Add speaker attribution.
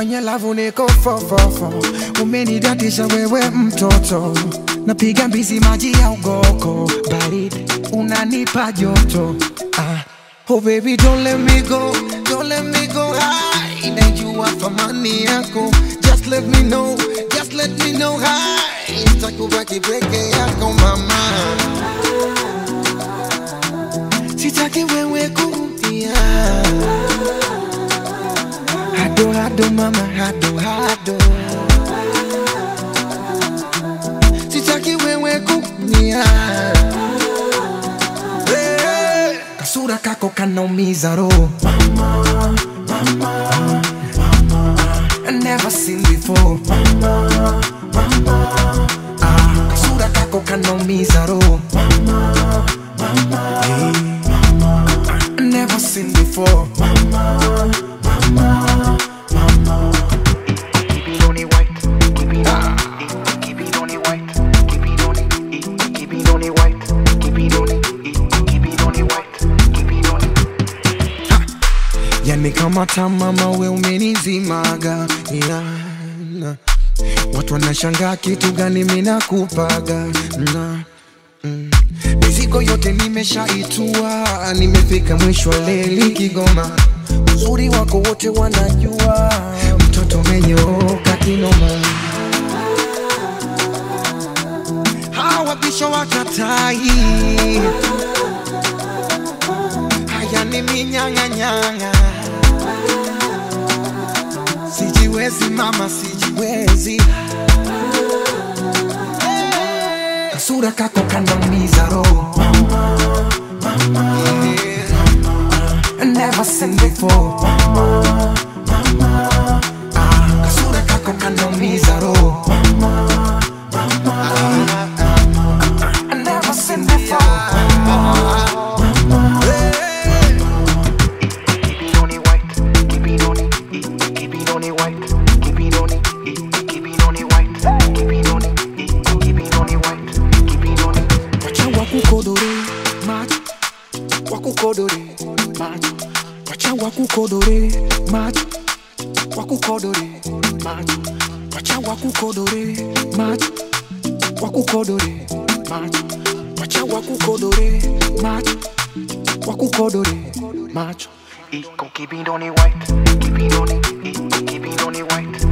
Speaker 1: kwenye lavu niko fofofo, umenidatisha wewe mtoto, napiga mbizi maji ya ugoko, baridi unanipa joto ah. Oh baby don't let me go, don't let me go high. Najua thamani yako, just let me know, just let me know high. Sitakubaki peke yako mama, sitaki wewe kuumia. Hado hado mama, hado hado, sitaki wewe kuumia. Hey, kasura kako kanaumiza roho I never seen before ah, kasura kako kanaumiza roho Hey, I never seen before
Speaker 2: Keep it on it white, keep it on it, keep it on it white, keep it on it, keep it on it white, keep it on it, keep it on it white, keep it on it.
Speaker 1: yani kama tamama we umenizimaga yeah. watu wanashangaa kitu gani minakupaga na mm. mizigo yote nimeshaitua nimefika mwisho wa leli kigoma uzuri wako wote wanajua mtoto umenyooka kinoma hawa bisho wakatai haya ni minyang'anyang'a sijiwezi mama sijiwezi kasura kako kanaumiza roho I never seen before Ah, kasura kako kanaumiza roho I never seen before
Speaker 2: Keep it on it white, keep it on it, keep it on it white, keep it on it, keep it on it white, keep it on it, keep it on it white, keep it on it.
Speaker 1: wacha wakukodore macho wakukodore macho wacha wakukodore macho wakukodore macho wacha wakukodore macho wakukodore macho wacha wakukodore macho wakukodore macho
Speaker 2: Keep it on it white, keep it on it, keep it on it white,